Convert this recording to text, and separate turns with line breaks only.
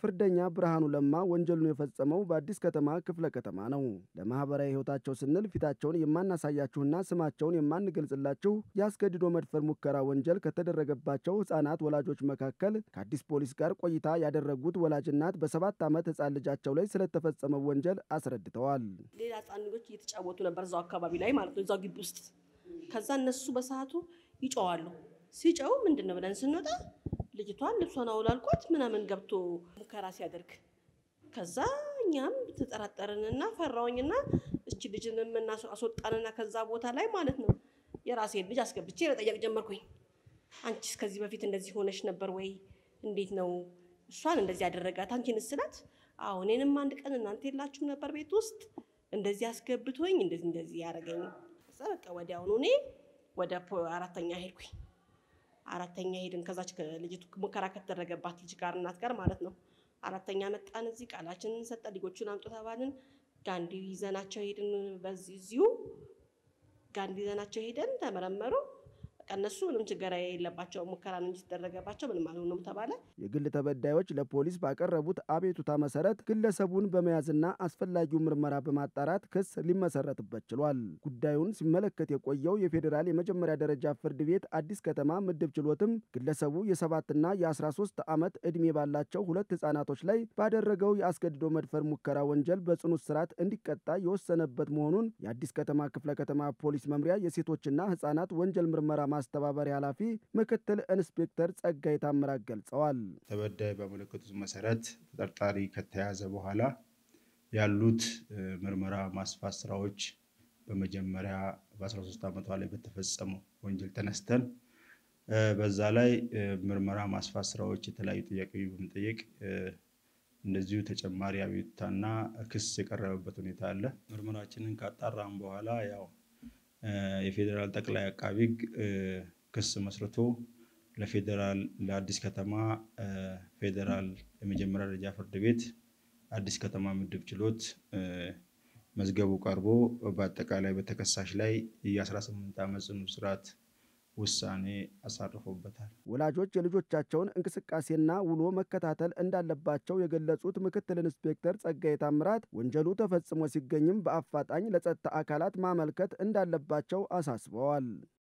ፍርደኛ ብርሃኑ ለማ ወንጀሉን የፈጸመው በአዲስ ከተማ ክፍለ ከተማ ነው። ለማህበራዊ ሕይወታቸው ስንል ፊታቸውን የማናሳያችሁና ስማቸውን የማንገልጽላችሁ የአስገድዶ መድፈር ሙከራ ወንጀል ከተደረገባቸው ህጻናት ወላጆች መካከል ከአዲስ ፖሊስ ጋር ቆይታ ያደረጉት ወላጅ እናት በሰባት ዓመት ህጻን ልጃቸው ላይ ስለተፈጸመው ወንጀል አስረድተዋል።
ሌላ ህጻን ልጆች እየተጫወቱ ነበር እዛው አካባቢ ላይ ማለት ነው፣ እዛው ግቢ ውስጥ። ከዛ እነሱ በሰዓቱ ይጨዋሉ። ሲጨው ምንድን ነው ብለን ስንወጣ ልጅቷን ልብሷን አውላልቋት ምናምን ገብቶ ሙከራ ሲያደርግ ከዛ እኛም ተጠራጠርንና ፈራውኝና እች ልጅን አስወጣንና ከዛ ቦታ ላይ ማለት ነው የራሴን ልጅ አስገብቼ መጠየቅ ጀመርኩኝ። አንቺስ ከዚህ በፊት እንደዚህ ሆነሽ ነበር ወይ? እንዴት ነው እሷን እንደዚህ ያደረጋት? አንቺን ስላት አዎ እኔንም አንድ ቀን እናንተ የላችሁም ነበር ቤት ውስጥ እንደዚህ አስገብቶኝ እንደዚህ እንደዚህ ያደረገኝ። ከዛ በቃ ወዲያውኑ እኔ ወደ አራተኛ ሄድኩኝ። አራተኛ ሄድን ከዛች ልጅቱ ሙከራ ከተደረገባት ልጅ ጋር እናት ጋር ማለት ነው። አራተኛ መጣን። እዚህ ቃላችንን ሰጠ። ልጆቹን አምጡ ተባልን። ጋንዲ ይዘናቸው ሄድን። በዚህ እዚሁ ጋንዲ ይዘናቸው ሄደን ተመረመሩ። በቃ እነሱ ምንም ችግር የለባቸው ሙከራ ነው እንጂ ሲደረገባቸው ምንም አልሆኑም ተባለ።
የግል ተበዳዮች ለፖሊስ ባቀረቡት አቤቱታ መሰረት ግለሰቡን በመያዝና አስፈላጊው ምርመራ በማጣራት ክስ ሊመሰረትበት ችሏል። ጉዳዩን ሲመለከት የቆየው የፌዴራል የመጀመሪያ ደረጃ ፍርድ ቤት አዲስ ከተማ ምድብ ችሎትም ግለሰቡ የሰባትና የ13 ዓመት ዕድሜ ባላቸው ሁለት ህጻናቶች ላይ ባደረገው የአስገድዶ መድፈር ሙከራ ወንጀል በጽኑ እስራት እንዲቀጣ የወሰነበት መሆኑን የአዲስ ከተማ ክፍለ ከተማ ፖሊስ መምሪያ የሴቶችና ህጻናት ወንጀል ምርመራ ማስተባበሪያ ኃላፊ ምክትል ኢንስፔክተር ጸጋይ ታምራት ገልጸዋል።
ተበዳይ በመለከቱት መሰረት ተጠርጣሪ ከተያዘ በኋላ ያሉት ምርመራ ማስፋት ስራዎች በመጀመሪያ በ13 ዓመቷ ላይ በተፈጸመው ወንጀል ተነስተን በዛ ላይ ምርመራ ማስፋት ስራዎች የተለያዩ ጥያቄዎች በመጠየቅ እንደዚሁ ተጨማሪ አቤቱታና ክስ የቀረበበት ሁኔታ አለ። ምርመራችንን ካጣራም በኋላ ያው የፌዴራል ጠቅላይ አቃቢ ሕግ ክስ መስርቶ ለፌዴራል ለአዲስ ከተማ ፌዴራል የመጀመሪያ ደረጃ ፍርድ ቤት አዲስ ከተማ ምድብ ችሎት መዝገቡ ቀርቦ በአጠቃላይ በተከሳሽ ላይ የ18 ዓመት ጽኑ እስራት ውሳኔ አሳርፎበታል።
ወላጆች የልጆቻቸውን እንቅስቃሴና ውሎ መከታተል እንዳለባቸው የገለጹት ምክትል ኢንስፔክተር ጸጋዬ ታምራት ወንጀሉ ተፈጽሞ ሲገኝም በአፋጣኝ ለጸጥታ አካላት ማመልከት እንዳለባቸው አሳስበዋል።